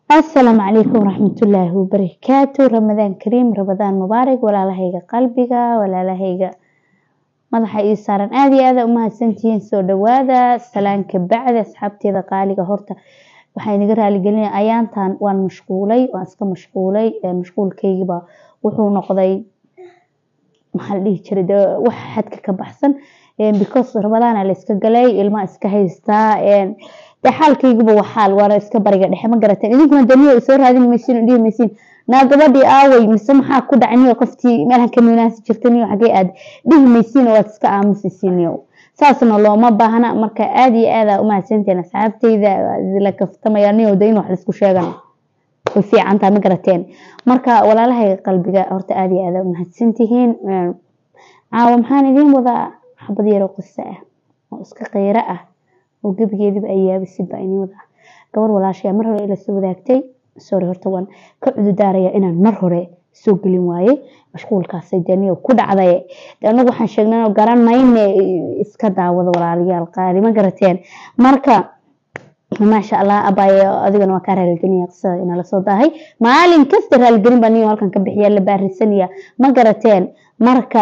asalaamu calaykum waraxmatullaahi wabarakaatu ramadaan kariim ramadaan mubaarak walaalahayga qalbiga walaalahayga madaxa ii saaran aada iyo aada umahadsantihiin soo dhawaada salaanka bacda asxaabteeda qaaliga horta waxaa inaga raaligelinaya ayaantan waan mashquulay waan iska mashquulay mashquulkaygiba wuxuu noqday maxaa la dhihi jiray dee wax xadka ka baxsan because ramadaana la iska galay ilmaa iska haystaa dee xaalkayguba waa xaal waana iska bariga dhexe ma garateen idinkuna daniyo soo raadin maysiin dhihi maysiin naa gabadhii aaway mise maxaa ku dhacay niyo qoftii meelhan ka nuunaansi jirta niyo xagee aad dhihi maysiin waad iska aamusaysiin niyo saasna looma baahna marka aada iyo aada umahadsanteen asxaabteyda la kaftamaya niyo de in wax laisku sheegan way fiicantaa ma garateen marka walaalahayga qalbiga horta aada iyo aada umahadsantihiin caawa maxaan idiin wadaa xabad yaroo qiso ah oo iska qeyro ah oo gebigeediba ay yaabisid baa idiin wadaa gabar walaashaya mar hore ila soo wadaagtay sorry horta waan ka cududaaraya inaan mar hore soo gelin waaye mashquulkaasay dee niyo ku dhacday de anagu waxaan sheegnay garan mayne iska daawada walaalayaal qaali ma garateen marka maasha allah abaayo adigana waa kaa raaligelinaya qisada inaa lasoo daahay maalin kasta raaligelin baa niyo halkan ka bixiya la baarisanaya ma garateen marka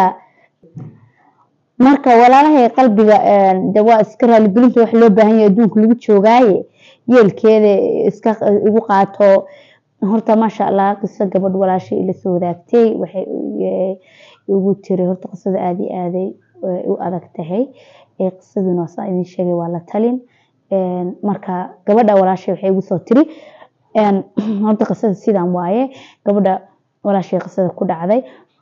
marka walaalahay qalbiga de waa iska raaligelinta wax loo baahan yahay adduunka lagu joogaaye yeelkeeda iska igu qaato horta maasha allah qiso gabadh walaashay ila soo wadaagtay waxay igu tiri horta qisada aada iyo aaday u adag tahay qisaduna waa saa idin sheegay waa la talin marka gabadha walaashay waxay igu soo tiri horta qisada sidan waaye gabadha walaashay qisada ku dhacday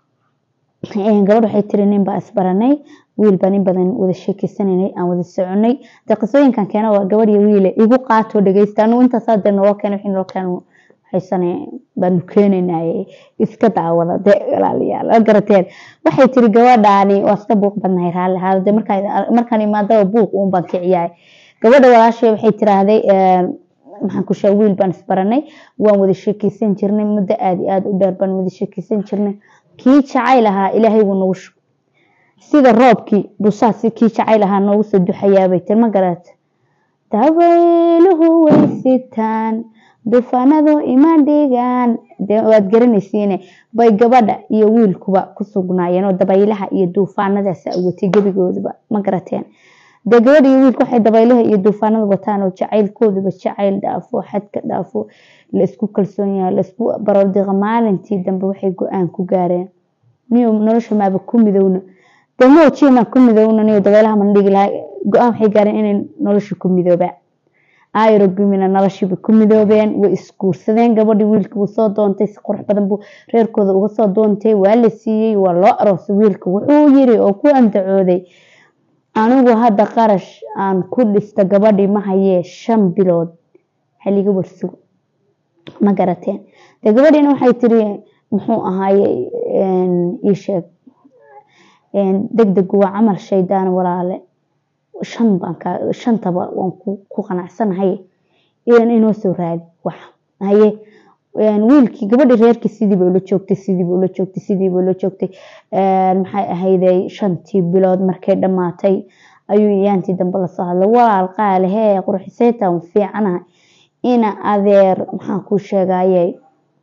gabadh waxay tiri nin baa isbaranay wiil baa nin badan wada sheekeysananay aan wada soconay de qisooyinkan keena waa gabadh iyo wiile igu qaato dhegeysta anigu intaasaa dee naloo keena wixii naloo keena haysane baanu keenaynaye iska daawada de walaalayaal waa garateen waxay tiri gabadhaani waa iska buuq badnahay raalli ahaada de markaan imaadaba buuq uun baan kiciyaay gabadha walaashay waxay tiraahday maxaan ku sheegay wiil baan isbaranay waan wada sheekeysan jirnay muddo aada iyo aada u dheer baan wada sheekeysan jirnay kii jacayl ahaa ilaahay wuu nagu shug sida roobkii busaas kii jacayl ahaa noogu soo duxayaabay tir ma garata dabayluhu way sitaan dufanadu ima dhigaan de waad garanaysiine bay gabadha iyo wiilkuba ku sugnaayeen oo dabaylaha iyo duufaanadaas watay gebigooduba ma garateen dee gabadha iyo wiilku waxay dabaylaha iyo duufaanada wataan oo jacaylkooduba jacayl dhaafo xadka dhaafo laisku kalsoon yahay laisku barodiqa maalintii dambe waxay go-aan ku gaareen niyo nolosha maaba ku midowna dee moojiima ku midowna niyo dabaylaha mana dhigi lahaa go-aan waxay gaareen inay nolosha ku midoobaan ayrogumina noloshiiba ku midoobeen way isguursadeen gabadhii wiilka wuu soo doontay si qurux badan buu reerkooda uga soo doontay waa la siiyey waa loo aroosay wiilka wuxuu yiri oo ku andacooday anigu hadda qarash aan ku dhista gabadhii ma hayee shan bilood haliga warsugo ma garateen de gabadhiina waxay tiri muxuu ahaaye ii sheeg deg degu waa camal shaydaan walaale shan baan ka shantaba waan ku qanacsanahay inoo soo raadi wax haye wiilkii gabadhii reerkii sidiiba ula joogtay sidiiba ula joogtay sidiiba ula joogtay maxay ahayday shantii bilood markay dhammaatay ayuu yaantii dambe lasoo hadlay walaal qaale hee qurxisaytan fiicanaha ina adeer maxaan kuu sheegaye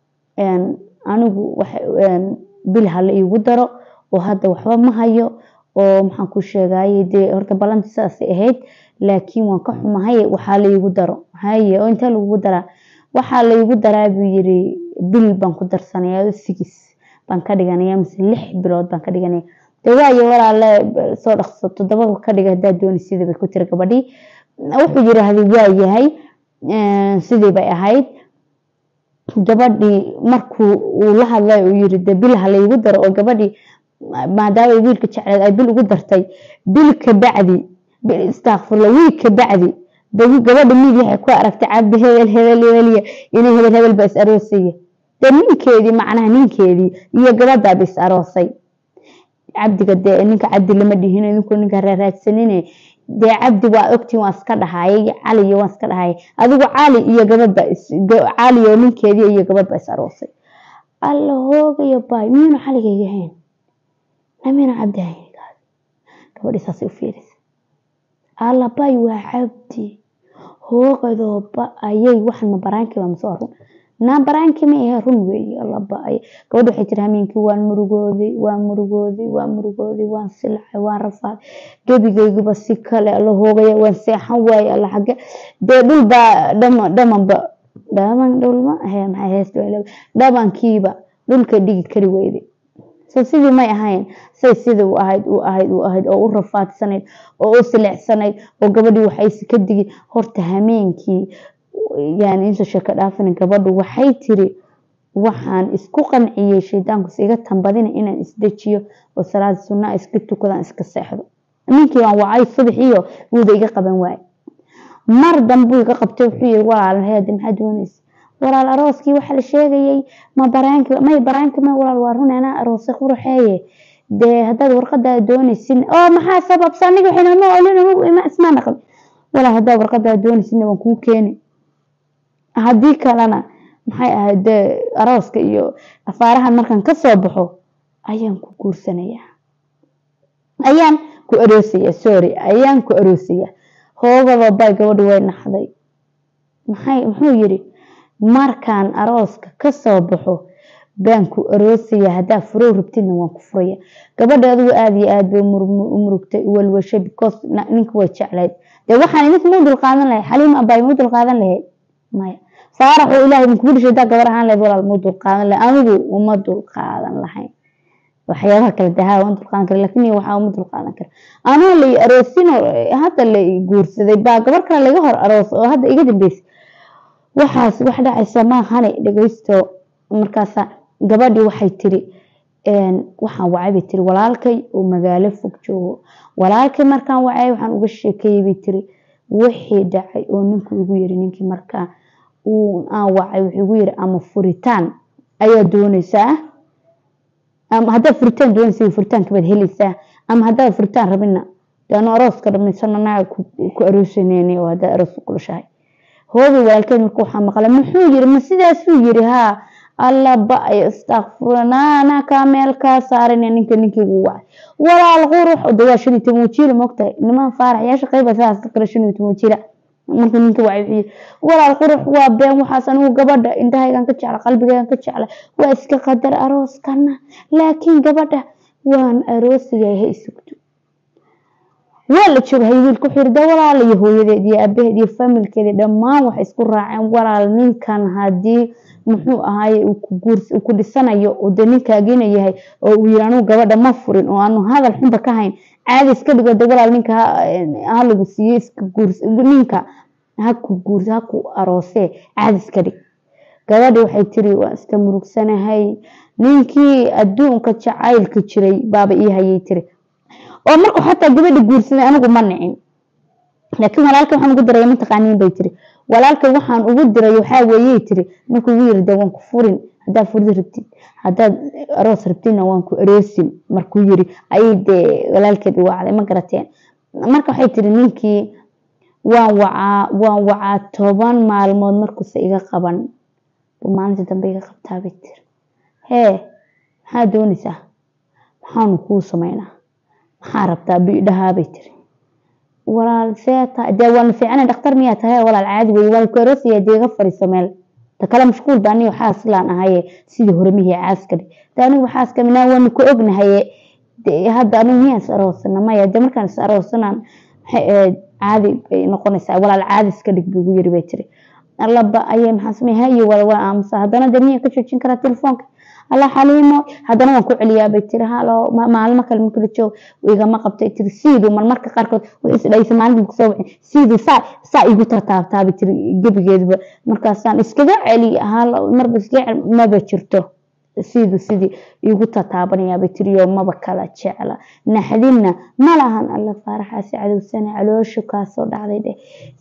anigu bil hala iigu daro oo hadda waxba ma hayo oo maxaan kuu sheegaye dee horta ballanti sidaasay ahayd laakiin waan ka xumahay waxaa laiigu daro haye oo intee lagugu daraa waxaa laigu daraa buu yiri bil baan ku darsanaya sigis baan ka dhiganaya mise lix bilood baan ka dhiganaya de waayo walaale soo dhaqso toddoba ka dhiga haddaa dooni sidii bay ku tiri gabadhii wuxuu yiraahday waa yahay sidii bay ahayd gabadhii markuu uu la hadlay uu yiri de bil ha laigu daro oo gabadhii maadaama wiilka jecleed ay bil ugu dartay bil ka bacdi istakfurla wiil ka bacdi gabadha miid waxay ku aragtay cabdi hebel hebel hebelya inay hebel hebel ba is aroosaya dee ninkeedii macnaha ninkeedii iyo gabadhaaba is aroosay cabdiga dee ninka cabdi lama dhihin idinku ninka raaraadsanine dee cabdi waa ogtiin waa iska dhahayay cali iyo waa iska dhahayay adigu cali iyo gabadhba cali oo ninkeedii iyo gabadhba is aroosay alla hoogayo baay miyuuna caligayga hayn amina cabdi hayn gabadhii saasay u fiirisa alla baay waa cabdi hoogadooba ayay waxan ma baraankiiba masoo run naa baraanki ma ahe run weeye laba-ay gabadha waxay tiri hameenkii waan murugooday waan murugooday waan murugooday waan silacay waan rafaaday gebigaygiba si kale la hoogaya waan seexan waaye alla xage dee dhul baa dhama dhamanba dhaman dhulma he maxay hees dhamankiiba dhulka dhigi kari weyday so sidii may ahayn say sidii u ahayd u ahayd u ahayd oo u rafaadsanayd oo u silecsanayd oo gabadhii waxayse ka digi horta hameenkii yani insoo sheeko dhaafina gabadhu waxay tiri waxaan isku qanciyey shaydaankus iga tambadina inaan isdejiyo oo salaad sunaa iska tukadaan iska seexdo ninkii waan wacay subaxiyo wuuda iga qaban waaye mar dambuu iga qabtay wuxuu yiri walaal heede maxaa doonaysa walaal arooskii waxaa la sheegayay ma baraanki may baraanki ma walaal waa run anaa aroosay quruxeeye dee haddaad warqadaa doonaysin oo maxaa sababsa aniga waxayna ismaa naqli walaal haddaad warqadaa doonaysin waan kuu keeni haddii kalena maxay ahayd dee arooska iyo afaarahan markaan kasoo baxo ayaan ku guursanayaa ayaan ku aroosaya sorry ayaan ku aroosaya hoogaba bay gabadhu way naxday maxay muxuu yiri markaan arooska kasoo baxo baan ku aroosaya haddaa furow rabtidna waan ku furaya gabadha adigu aada iyo aad bay umurugtay walwashay because ninka way jeclayd dee waxaan idinka muu dulqaadan lahay xaliim abay muu dulqaadan lahayd maya faarax oo ilaahay idinkugu dhashay haddaa gabar ahaan lahayd walaal muu dulqaadan lahay anigu uma dulqaadan lahayn waxyaabaha kale dahaa waan dulqaadan kara laakiin waxaa uma dulqaadan kara anoo la aroosinoo hadda la guursaday baa gabar kale laga hor aroos oo hadda iga dambeysay waxaas wax dhacaysa maahane dhegeysto markaasa gabadhii waxay tiri waxaan wacay bay tiri walaalkay oo magaalo fog joogo walaalkay markaan wacay waxaan uga sheekeeyey bay tiri wixii dhacay oo ninku igu yiri ninkii markaa aan wacay wuxuu igu yiri ama furitaan ayaa doonaysaa ama haddaad furitaan doonaysa furitaanka baad helaysaa ama haddaad furitaan rabina deanu arooska dhamaysano naga ku aroosaneyni oo haddaad aroos u kulashahay hoobi walaalkeed marka waxaa maqlay muxuu yiri ma sidaasuu yiri haa alla ba-ay istakfura naana kaa meel kaa saaran ninka ninkaygu wacay walaal qurux de waa shan iyo toban wajiila moogtahay niman faarax yaa shaqeyba sidaas ka kale shan iyo toban wajiila marka ninka wacay wuxuu yiri walaal qurux waa been waxaas anigu gabadha indhahaygan ka jecla qalbigaygan ka jecla waa iska qadar arooskana laakiin gabadha waan aroosiyaa ha isugto waa la jooghay wiilka wuxuu yiri de walaal iyo hooyadeed iyo aabaheed iyo familkeeda dhammaan waxay isku raaceen walaal ninkan haddii muxuu ahaaye uu ku dhisanayo oo de ninkaagina yahay oo uu yiri anugu gabadha ma furin oo aanu hadal xunba ka hayn caadi iska dhigo de walaal ninka ha lagu siiye iska guurs ninka haku guurs haku aroosee caadi iska dhig gabadhi waxay tiri waa iska murugsanahay ninkii adduunka jacaylka jiray baaba ii hayay tiri oo markuu xataa gabadha guursaday anigu ma nicin laakiin walaalka waxaan ugu diray mataqaaniin bay tiri walaalka waxaan ugu diray waxaa weeyey tiri markuu ugu yiri de waan ku furin haddaad furdi rabtid haddaad aroos rabtidna waan ku aroosin markuu yiri ayay dee walaalkeed i wacday ma garateen marka waxay tiri ninkii waan wacaa waan wacaa toban maalmood markuuse iga qaban buu maalinta dambe iga qabtaa bay tiri hee maxaa doonaysaa maxaanu kuu sameynaa maxaa rabtaa bidhahaa bay tiri walaal see tahay dee waan fiicana dhakhtar miyaa tahay walaal caadi wey waan ku aroosaya dee iga fariiso meel ta kale mashquul baa aniga xaas laan ahaye sidii hore mihii caaska dhig de anigu xaaska minaa waanu ku ognahaye hadda anigu miyaan is aroosana maya dee markaan is aroosanaan maxay ahayd caadi bay noqonaysaa walaal caadi iska dhig buu igu yiri bay tiri allaba ayay maxaa samey hayo wala waa aamusa haddana dee miyaan ka joojin karaa telefoonka alla xaliimo haddana waan ku celiyaa bay tiri halo maalmo kale markala joog igama qabtay tiri siidu marmarka qaarkood way isdhaysa maalinta kusoo wixin siidu saa saa igu tartaabtaa bay tiri gebigeedba markaasaan iskaga celi halo marba iskaga celi maba jirto siidu sidii igu tataabanaya bay tiri oo maba kala jecla naxdinna ma lahan alla faaraxaasi cadowsana calooshu kaasoo dhacday dheh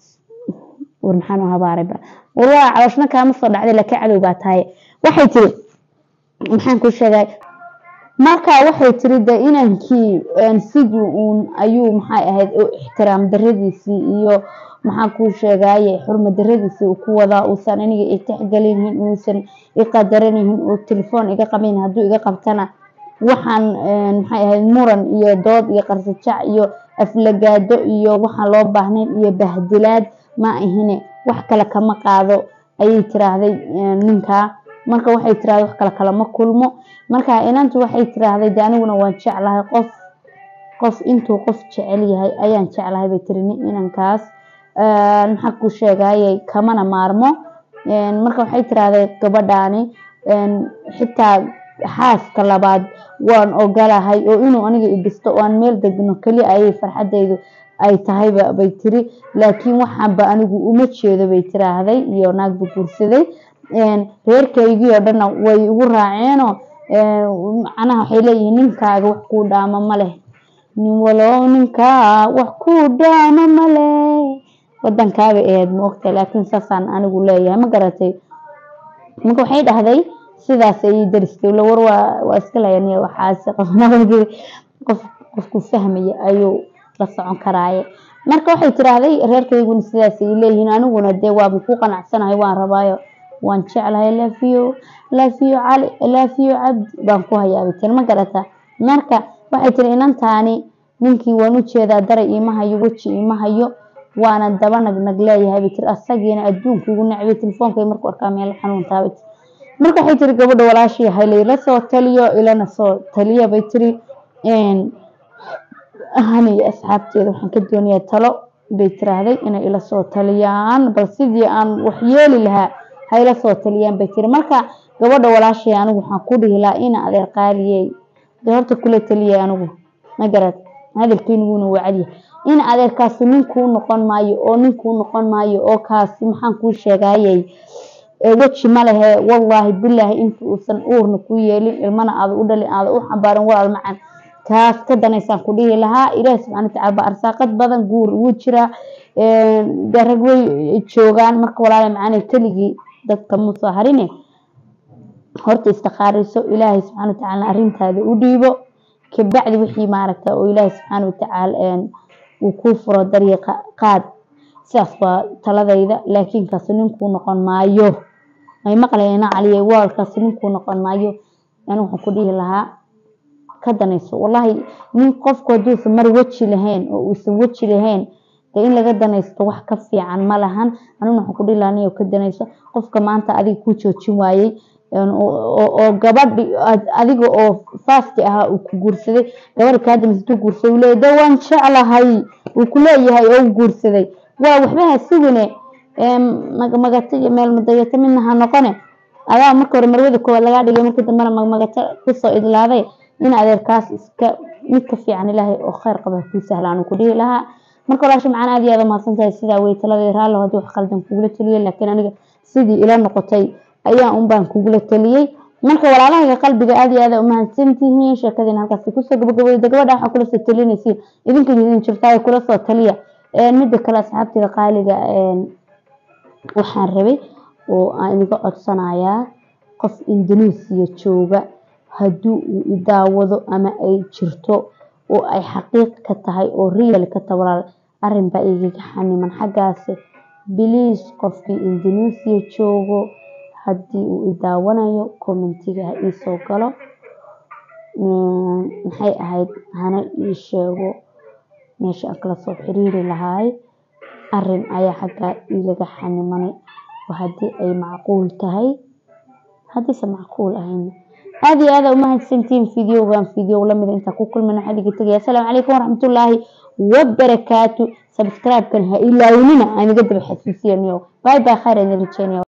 war maxaan u habaarayba war waa calooshna kaama soo dhacday laakiin cadow baa tahay waxay tiri maxaan ku sheegay marka waxay tiri de inankii sidii uun ayuu maxay ahayd ixtiraam daradiisii iyo maxaan kuu sheegaye xurma daradiisii uu ku wadaa uusan aniga i tixgelinhin uusan i qadaranihin uu telefoon iga qabayn hadduu iga qabtana waxaan maxay ahayd muran iyo dood iyo qarsajac iyo aflagaado iyo waxaan loo baahnayn iyo bahdilaad ma ahine wax kale kama qaado ayay tiraahday ninkaa marka waxay tiraahday wax kale kalama kulmo marka inantu waxay tiraahday de aniguna waan jeclahay qof qof intuu qof jecel yahay ayaan jeclahay bay tiri inankaas maxaa ku sheegayay kamana maarmo marka waxay tiraahday gabadhaani xitaa xaaska labaad waan ogolahay oo inuu aniga idhisto oo aan meel degno keli ayay farxadeydu ay tahayba bay tiri laakiin waxaanba anigu uma jeedo bay tiraahday iyo naagba guursaday reerkaygii oo dhanna way igu raaceenoo macnaha waxay leeyihiin ninkaaga wax kuu dhaamo ma leh nin walow ninkaa wax kuu dhaamo ma leh wadankaabay ahayd ma ogtahay laakiin saasaan anigu leeyahay ma garatay marka waxay dhahday sidaas ayay daristay war waa iska layan waxaas qof qofku fahmaya ayuu la socon karaaye marka waxay tiraahday reerkayguna sidaas ay leeyihiin aniguna dee waaba ku qanacsanahay waan rabaayo waan jeclahay lafiyo lafiyo cali lafiyo cabdi baan ku hayaabay tiri ma garata marka waxay tiri inantaani ninkii waan u jeedaa daray iima hayo weji iima hayo waana daba nagnag leeyahay bay tiri asagiina adduunka igu nacbay telefoonka markuu arkaa meel xanuuntaabay tiri marka waxay tiri gabadha walaashii haylay la soo taliyo ilana soo taliya bay tiri hani asxaabteeda waxaan ka doonayaa talo bay tiraahday inay ila soo taliyaan bal sidii aan wax yeeli lahaa hayla soo taliyaan bay tiri marka gabadha walaashay anigu waxaan ku dhihi lahaa ina adeer qaaliyey dee horta kula taliyay anigu ma garad hadalkeyniguna wacadiya in adeerkaasi ninkuu noqon maayo oo ninkuu noqon maayo oo kaasi maxaan kuu sheegayay weji ma lehe wallaahi bilaahi inta uusan uurna ku yeelin ilmana aada u dhalin aada u xambaarin walaal macan kaas ka danaysaan ku dhihi lahaa ilaahi subxana watacaala baa arsaaqad badan guur ugu jira dee rag way joogaan marka walaala macane keligii dadka muusoo harine horta istikaariso ilaahay subxana watacaala arrintaada u dhiibo kabacdi wixii maaragta oo ilaahay subxaana watacaala uu kuu furo dariiqa qaad sidaas waa taladayda laakiin kaasi ninkuu noqon maayo may maqlayna caliye waalkaasi ninkuu noqon maayo anigu waxaan ku dhihi lahaa ka danayso wallaahi nin qofku hadduusan mar weji lahayn oo uusan weji lahayn dee in laga danaysto wax ka fiican ma lahan aniguna waxaan ku dhihi lahaa niyo ka danayso qofka maanta adiga ku joojin waayey oo gabadhi adiga oo faaski ahaa uu ku guursaday gabadha kaadamistuu guursaday uu leeyahy de waan jeclahay uu ku leeyahay oo u guursaday waa waxba ha sugine magmagato iyo meel madayato midna ha noqone adaa marka hore marwada koowaad lagaa dhigay markii dambena magmagato kusoo idlaaday in adeerkaas iska mid ka fiican ilaahay oo kheyr qaba kuu sahlaan ku dhihi lahaa marka walaasha macaan aad iyo aad umahadsan tahay sidaa wey taladii raallo haddii wax qaldan kugula taliyay laakiin aniga sidii ila noqotay ayaa un baan kugula taliyey marka walaalahayga qalbiga aad iyo aad umahadsan tihiin sheekadiina halkaasi kusoo gabagabowda gabadha waxaa kula soo talinaysiin idinka idin jirtaa kula soo taliya midda kale asxaabtiga qaaliga waxaan rabay oo aan idiga codsanayaa qof indonesia jooga haddii uu idaawado ama ay jirto oo ay xaqiiq ka tahay oo real ka tahay walaal arrin baa igaga xaniman xaggaasi biliis qofkii indonesia joogo haddii uu idaawanayo commentiga ha iisoo galo maxay ahayd hana ii sheego meesha aan kala soo xiriiri lahaay arrin ayaa xaggaa igaga xanimanay oo haddii ay macquul tahay haddiise macquul ahayn aad iyo aada umahadsantihiin videogan video lamida intaa ku kulmana waxaa idiga tegaya asalaamu calaykum waraxmatullaahi wabarakaatu subscribe-kan ha ilaawinina aan iga daba xasuusiyaniyo bye bye khayr aan rajeynaya